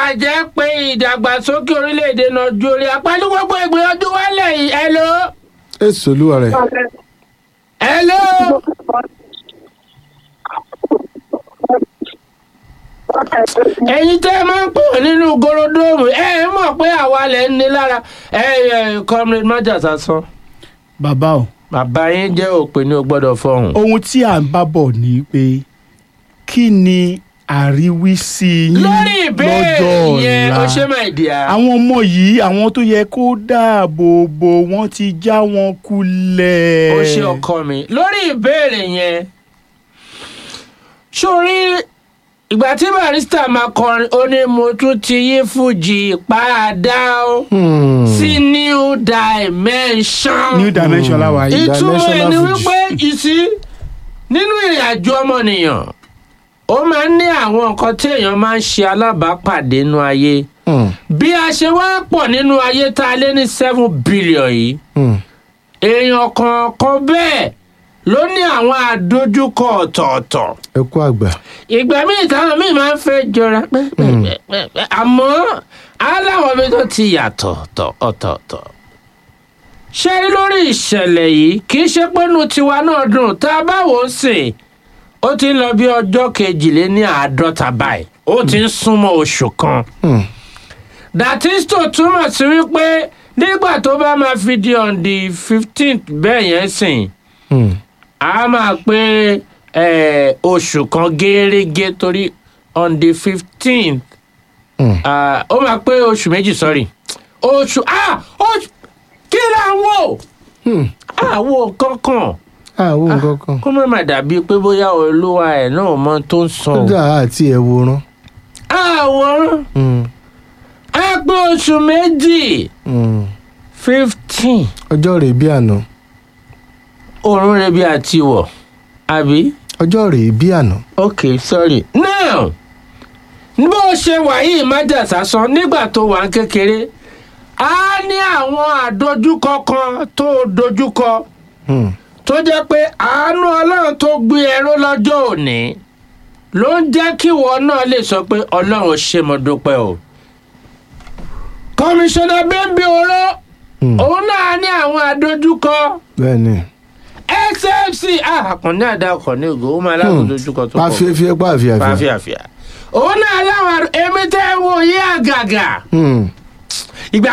bàjẹ́ pé ìdàgbàsókè orílẹ̀-èdè nàìjíríà pẹ̀lú gbogbo ìgbìyànjú wálẹ̀ yìí hello èso olúwa rẹ̀ hello ẹ̀yin tẹ́ ẹ máa ń pè wọ́n nínú gorodomu ẹ ẹ mọ̀ pé àwa lẹ̀ ń ní lára ẹ ẹ comrade májàsá sọ bàbá o bàbá yín jẹ́ òpè ní o gbọ́dọ̀ fọhùn. ohun tí à ń bá bọ̀ ni pé kí ni àríwísí yín lórí ìbéèrè lọ́jọ́ yẹn ó ṣe ọ̀la máa dì á. àwọn ọmọ yìí àwọn tó yẹ kó dáàbò bò wọ́n ti já wọn kulẹ̀. ó ṣe ọkọ mi lórí ìbéèrè yẹn sórí ìgbà tí barista máa kọrin ó ní mo tún ti yí fújì padà ó sí new dimension new dimension la wà yìí. ìtumọ̀ ẹ̀ ni dimensional wípé ìsí nínú ìrìn àjò ọmọnìyàn ó máa ń ní àwọn nǹkan tí èèyàn máa ń ṣe alábàápàdé nínú ayé bí a ṣe wá pọ̀ nínú ayé tá a lé ní seven billion yìí èèyàn kọ̀ọ̀kan bẹ́ẹ̀ ló ní àwọn àdójúkọ ọ̀tọ̀ọ̀tọ̀ ẹ kú àgbà ìgbà míì táwọn míì máa ń fẹ́ jọra pẹ́pẹ́pẹ́ àmọ́ aláwọ̀ mi tó ti yàtọ̀ tọ̀ ọ̀tọ̀ọ̀tọ̀ ṣé rí lórí ìṣẹ̀lẹ̀ yìí kì í ṣe pé inú tiwa náà dùn tá a bá wò ó sìn ó ti ń lọ bí ọjọ́ kejìléní àádọ́ta báyìí ó ti ń súnmọ́ oṣù kan datisto túmọ̀ sí wípé nígbà tó bá máa fi di on the fifteenth bẹ́ẹ̀ yẹn sìn a máa pé eh, oṣù kan gẹ́rẹ́gẹ́ torí on the fifteenth ó máa pé oṣù méjì sorry oṣù ah oṣù kí là ń wò àwo kankan àwọn nǹkan kan kó má má dàbí pé bóyá olúwa ẹ̀ náà mọ tó ń sọ ó o. dà àti ẹ̀ wòran àwòrán á pé oṣù méjì fifteen ọjọ́ rèé bí àná òórùn rẹ̀ bí àti wọ̀ àbí. ọjọ́ rèé bí àná ok sorry now bó ṣe wà yìí májàsá sọ nígbà tó wà ń kékeré a ní àwọn àdojúkọ kan tó dojúkọ Hmm. tó jẹ́ pé àánú ọlọ́run tó gbé ẹrú lọ́jọ́ òní ló ń jẹ́ kí ìwọ náà lè sọ pé ọlọ́run ṣe mo dúpẹ́ o. kọmíṣánná bẹ́ńbí oró Hmm. òun náà ní àwọn àdojúkọ bẹ́ẹ̀ ni xfc àkànní àdàkọ̀ ní ògo ó máa láwọn àdojúkọ tó pọ̀ pàfíẹ́fíẹ́ pàfíàfíà fàáfíàfíà òun náà láwọn àrùn èmi tẹ́ ẹ wò yí àgàgà Hmm.